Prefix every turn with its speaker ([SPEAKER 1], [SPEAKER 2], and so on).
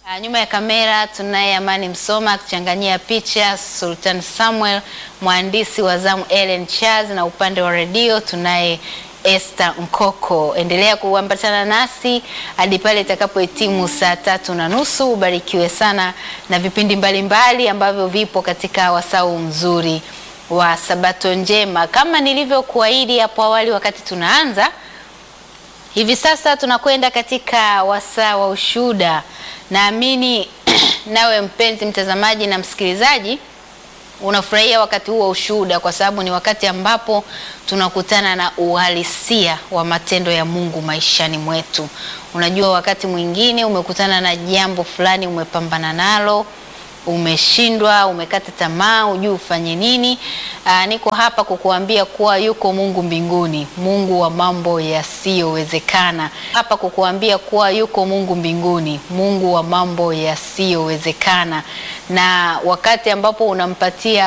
[SPEAKER 1] Uh, nyuma ya kamera tunaye Amani Msoma akichanganyia picha, Sultan Samuel mwandishi wa zamu, Ellen Charles, na upande wa redio tunaye Esther Nkoko. Endelea kuambatana nasi hadi pale itakapohitimu saa tatu na nusu. Ubarikiwe sana na vipindi mbalimbali mbali ambavyo vipo katika wasau mzuri wa Sabato njema. Kama nilivyokuahidi hapo awali wakati tunaanza, hivi sasa tunakwenda katika wasaa wa ushuhuda. Naamini nawe mpenzi mtazamaji na msikilizaji unafurahia wakati huu wa ushuhuda, kwa sababu ni wakati ambapo tunakutana na uhalisia wa matendo ya Mungu maishani mwetu. Unajua, wakati mwingine umekutana na jambo fulani, umepambana nalo, umeshindwa, umekata tamaa, hujui ufanye nini. Aa, niko hapa kukuambia kuwa yuko Mungu mbinguni, Mungu wa mambo yasiyowezekana. Hapa kukuambia kuwa yuko Mungu mbinguni, Mungu wa mambo yasiyowezekana, na wakati ambapo unampatia